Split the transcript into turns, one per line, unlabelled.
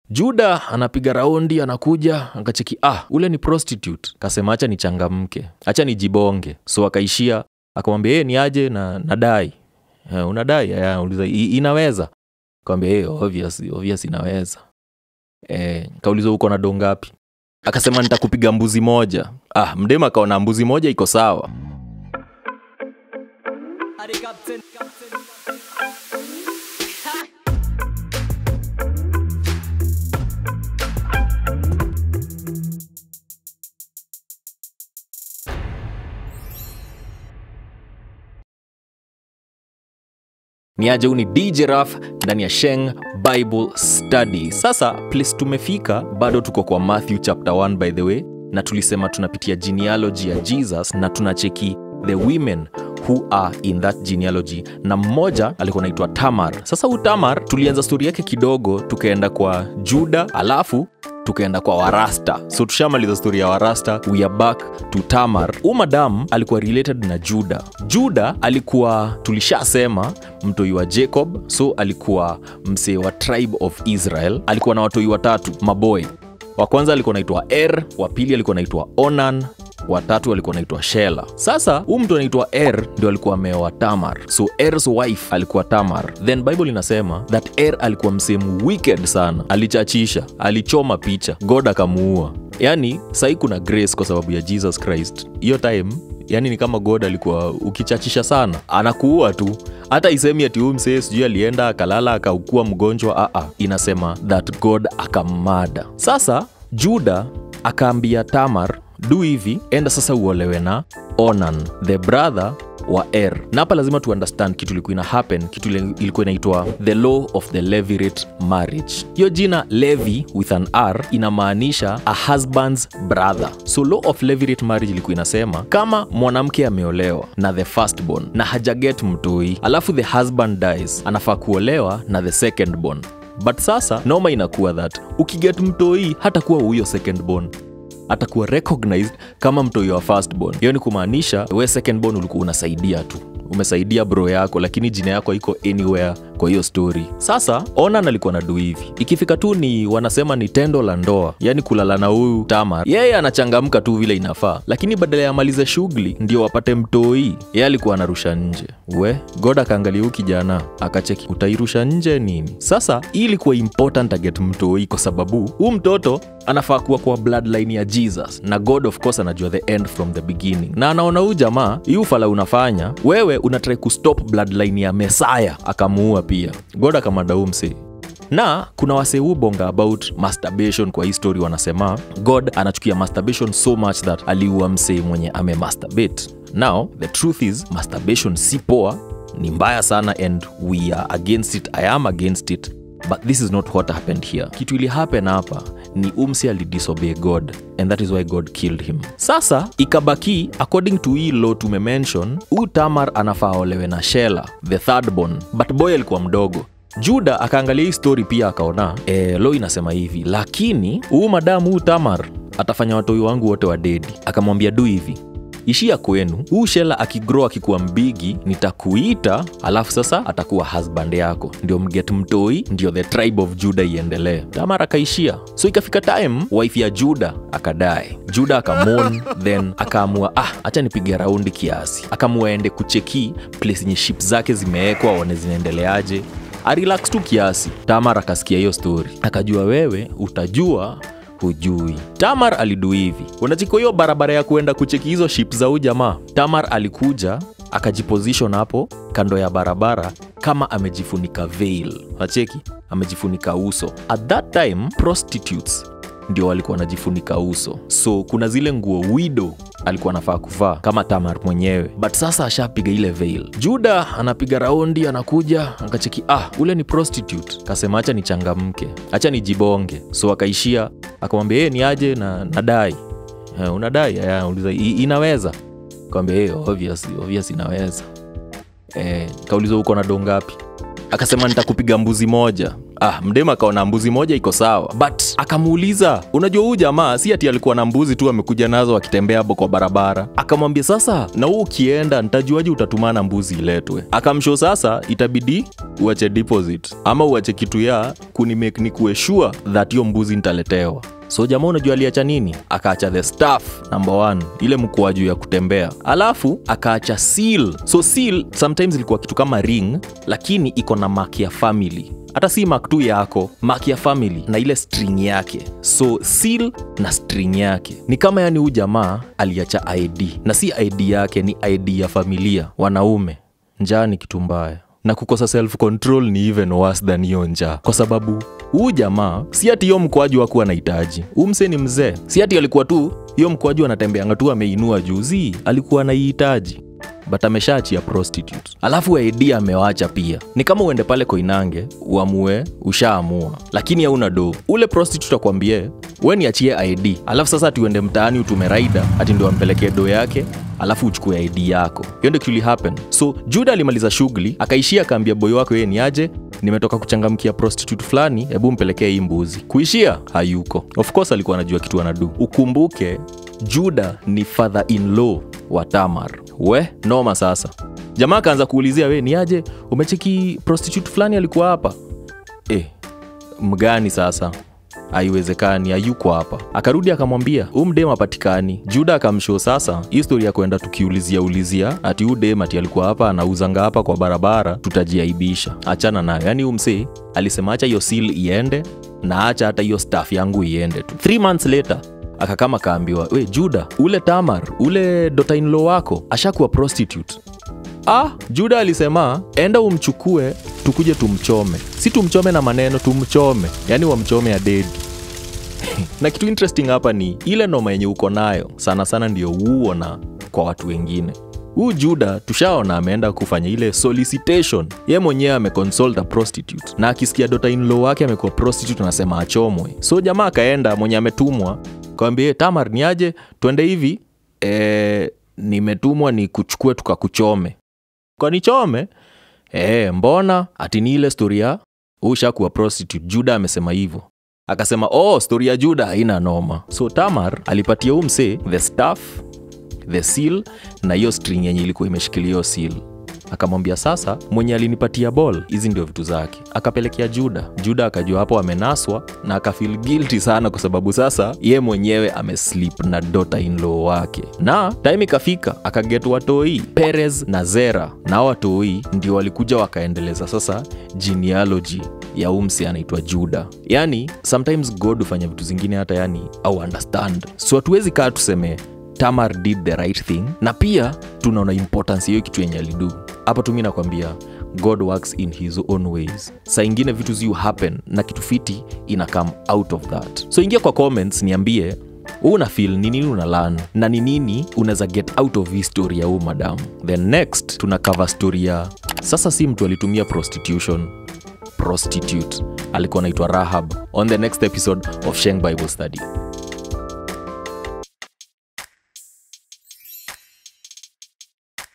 juda anapiga raundi anakuja akacheki ah ule ni prostitute kasema acha nichangamke acha nijibonge so akaishia akamwambia yeye ni aje na nadai eh, unadai eh, uliza "I- inaweza kawambia hey, obvious, obvious inaweza eh, kauliza uko na do ngapi akasema nitakupiga mbuzi moja ah mdema akaona mbuzi moja iko sawa ni aje huu ni dj raf ndani ya sheng bible study sasa place tumefika bado tuko kwa matthew chapter 1 by the way na tulisema tunapitia genealogy ya jesus na tunacheki the women who are in that genealogy na mmoja alikuwa naitwa tamar sasa huu tamar tulianza stori yake kidogo tukaenda kwa juda alafu tukaenda kwa warasta so tushamaliza stori ya warasta we are back to tamar huu madam alikuwa related na juda juda alikuwa tulishasema mtoi wa jacob so alikuwa msee wa tribe of israel alikuwa na watoi watatu maboy wa kwanza alikuwa naitwa er wa pili alikuwa naitwa onan watatu alikuwa naitwa shela sasa huu mtu anaitwa er ndio alikuwa ameoa tamar so ers wife alikuwa tamar then bible inasema that er alikuwa msehemu wicked sana alichachisha alichoma picha god akamuua yaani sahii kuna grace kwa sababu ya jesus christ hiyo time yani ni kama god alikuwa ukichachisha sana anakuua tu hata isemi ati huu msee sijui alienda akalala akaukua mgonjwa aa inasema that god akammada sasa juda akaambia tamar du hivi enda sasa uolewe na onan the brother wa er na hapa lazima tu understand kitu ilikuwa ina happen kitu ile- ilikuwa inaitwa the law of the levirate marriage hiyo jina levi with an r inamaanisha a husband's brother so law of levirate marriage ilikuwa inasema kama mwanamke ameolewa na the firstborn na hajaget mtoi alafu the husband dies anafaa kuolewa na the secondborn but sasa noma inakuwa that ukiget mtoi hata kuwa huyo secondborn atakuwa recognized kama mtoi wa firstborn hiyo ni kumaanisha we secondborn ulikuwa unasaidia tu umesaidia bro yako lakini jina yako iko anywhere kwa hiyo story sasa onan alikuwa na du hivi ikifika tu ni wanasema ni tendo la ndoa yani kulala na huyu tamar yeye anachangamka tu vile inafaa lakini badala ya amalize shughuli ndio wapate mtoi yeye alikuwa anarusha nje we god akaangalia huu kijana akacheki utairusha nje nini sasa hii ilikuwa important aget mtoi kwa sababu huu mtoto anafaa kuwa kwa bloodline ya jesus na god of course anajua the end from the beginning na anaona huu jamaa hii ufala unafanya wewe unatrai kustop bloodline ya mesaya akamuua pia god akamada huu msee na kuna wasee huu bonga about masturbation kwa history wanasema god anachukia masturbation so much that aliua msee mwenye amemasturbate now the truth is masturbation si poa ni mbaya sana and we are against it i am against it but this is not what happened here kitu ili happen hapa ni umsi alidisobey god and that is why god killed him sasa ikabaki according to hii law tumemention huu tamar anafaa olewe na shela the third born but boy alikuwa mdogo juda akaangalia hii story pia akaona e, lo inasema hivi lakini huu madamu huu tamar atafanya watoi wangu wote wa dedi akamwambia du hivi ishia kwenu huu shela akigrow akikuwa mbigi nitakuita alafu sasa atakuwa husband yako ndio mget mtoi ndio the tribe of juda iendelee tamar akaishia so ikafika time wife ya juda akadae juda akamon then akaamua ah hacha nipige raundi kiasi akaamua ende kucheki place yenye ship zake zimewekwa waone zinaendeleaje arelax tu kiasi tamar akasikia hiyo story akajua wewe utajua hujui tamar alidu hivi unachiko hiyo barabara ya kuenda kucheki hizo ship za huu jamaa tamar alikuja akajiposition hapo kando ya barabara kama amejifunika veil nacheki amejifunika uso at that time prostitutes ndio walikuwa wanajifunika uso so kuna zile nguo wido alikuwa anafaa kuvaa kama tamar mwenyewe but sasa ashapiga ile veil juda anapiga raundi anakuja akacheki ah ule ni prostitute kasema acha nichangamke acha nijibonge so akaishia akamwambia yeye ni aje na nadai Eh, unadai ya, uliza "I- inaweza kawambia hey, obvious, obvious inaweza eh, kauliza uko na do ngapi akasema nitakupiga mbuzi moja ah, mdem akaona mbuzi moja iko sawa but akamuuliza unajua huu jamaa si ati alikuwa na mbuzi tu amekuja nazo akitembea hapo kwa barabara akamwambia sasa na huu ukienda ntajuaji utatumana mbuzi iletwe akamsho sasa itabidi uache deposit ama uache kitu ya kunimake ni kuwe sure that hiyo mbuzi nitaletewa so jamaa unajua aliacha nini akaacha the staff number one ile mkoa juu ya kutembea alafu akaacha seal so seal sometimes ilikuwa kitu kama ring lakini iko na mark ya family hata si mark tu yako mark ya family na ile string yake so seal na string yake ni kama yani huu jamaa aliacha id na si id yake ni id ya familia wanaume njaa ni kitu mbaya na kukosa self control ni even worse than hiyo njaa kwa sababu huu jamaa si ati hiyo mkwaju akuwa anahitaji huu mse ni mzee si ati alikuwa tu hiyo mkwaju anatembeanga tu ameinua juzi alikuwa anaihitaji but ameshaachia prostitute alafu id amewacha pia ni kama uende pale koinange uamue ushaamua lakini hauna do ule prostitute akwambie we niachie id alafu sasa ati uende mtaani utume raida ati ndio ampelekee do yake alafu uchukue id yako hiyo ndio kili happen so juda alimaliza shughuli akaishia akaambia boy wako yeye ni aje nimetoka kuchangamkia prostitute fulani hebu mpelekee hii mbuzi kuishia hayuko of course alikuwa anajua kitu anadu ukumbuke juda ni father in law wa tamar we noma sasa jamaa akaanza kuulizia we ni aje umecheki prostitute fulani alikuwa hapa eh, mgani sasa haiwezekani hayuko hapa akarudi akamwambia huu mdem apatikani juda akamshow sasa hii stori ya kwenda tukiulizia ulizia ati huu dem ati alikuwa hapa anauzanga hapa kwa barabara tutajiaibisha achana nayo yaani huu msee alisema acha hiyo sil iende na acha hata hiyo staff yangu iende tu three months later akakama kaambiwa we juda ule tamar ule dotainlo wako ashakuwa prostitute ah juda alisema enda umchukue tukuje tumchome si tumchome na maneno tumchome yaani wamchome ya dedi na kitu interesting hapa ni ile noma yenye uko nayo sana sana ndio huona kwa watu wengine huu juda tushaona ameenda kufanya ile solicitation ye mwenyewe ameconsult a prostitute na akisikia dota inlo wake amekuwa prostitute anasema achomwe so jamaa akaenda mwenye ametumwa kawambia tamar ni aje twende hivi e, nimetumwa ni kuchukue tukakuchome kwanichome e, mbona ati ni ile stori ya ushakuwa prostitute juda amesema hivyo akasema oh stori ya juda haina noma so tamar alipatia huu msee the staff the seal na hiyo string yenye ilikuwa imeshikilia hiyo seal akamwambia sasa mwenye alinipatia ball hizi ndio vitu zake akapelekea juda juda akajua hapo amenaswa na akafil guilty sana kwa sababu sasa ye mwenyewe ameslip na dota inlo wake na time ikafika akaget watoi perez na zera na watoi ndio walikuja wakaendeleza sasa genealogy ya umsi anaitwa juda yani sometimes god hufanya vitu zingine hata yani au understand so hatuwezi kaa tuseme tamar did the right thing na pia tunaona importance hiyo kitu yenye alidu hapa tumi nakwambia god works in his own ways saa ingine vitu ziu happen na kitu fiti ina come out of that so ingia kwa comments niambie huu una feel ni nini una learn na ni nini unaweza get out of hii story ya huu madamu then next tuna cover story ya sasa si mtu alitumia prostitution prostitute alikuwa anaitwa rahab on the next episode of sheng bible study